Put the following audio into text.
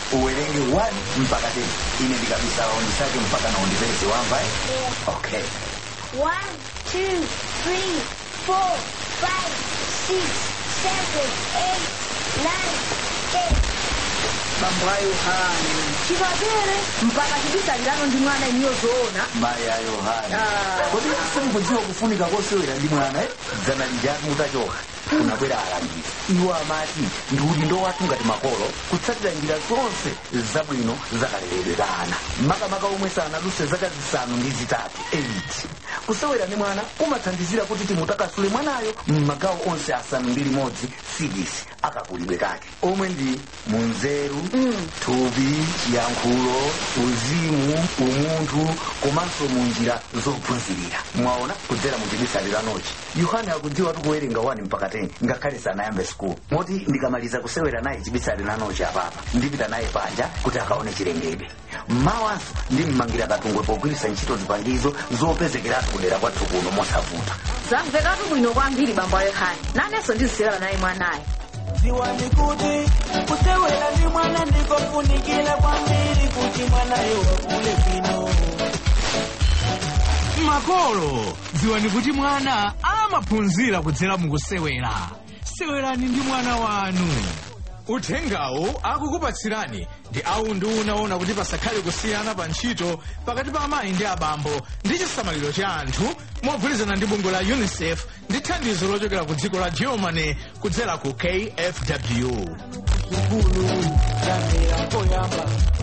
uwerenge 1 mpaka 10 ine ndikabisa undisake mpaka na undipeze wamva eh? okay One, two, three, four, five, six, seven, eight, nine, ten. bambo a yohane chikapere mpaka chibisalirano ndi mwana iniyo zoona mayi a yohane Ah. kodi simukudziwa kufunika kosewera ndi mwana eh? dzana lijatu mutachoka kunabwera alangizi iwo amati ndi udindo wathu ngati makolo kutsatira njira zonse zabwino zakaleredwe ka ana makamaka omwe sanaduse zaka zisanu ndi zitatu 8 kusewera ndi mwana kumathandizira kuti timutakasule mwanayo m'magawo onse asanu ndi limodzi sidisi akakulidwe kake omwe ndi munzeru thupi chiyankhulo uzimu umunthu komanso munjira zophunzirira mwaona kudzera mu chibisaliranochi yohane akudziwa tikuwerenga 1 mpaka 10 ngakhale sanayambe school moti ndikamaliza kusewera naye chibisaliranochi apapa ndipita naye panja kuti akaone chilengedwe mmawanso ndimmangira katungwe pogwiritsa ntchito zipangizo zopezekeratu kudera kwathu kuno mosavuta zamvekatu bwino kwambiri bambo a yohane nanenso ndizisewera naye mwanayo ziwani kuti kusewera ndi mwana ndikofunikira kwambiri kuti mwanayo akule bwino makolo dziwani kuti mwana amaphunzira kudzera mukusewera sewerani ndi mwana wanu uthengawu akukupatsirani ndi awu ndi unaona kuti pasakhale kusiyana pa ntchito pakati pa amayi ndi abambo ndi chisamaliro cha anthu mogwirizana ndi bungwe la unicef ndi thandizo lochokera ku dziko la germany kudzera ku kfw sukulu yamera poyamba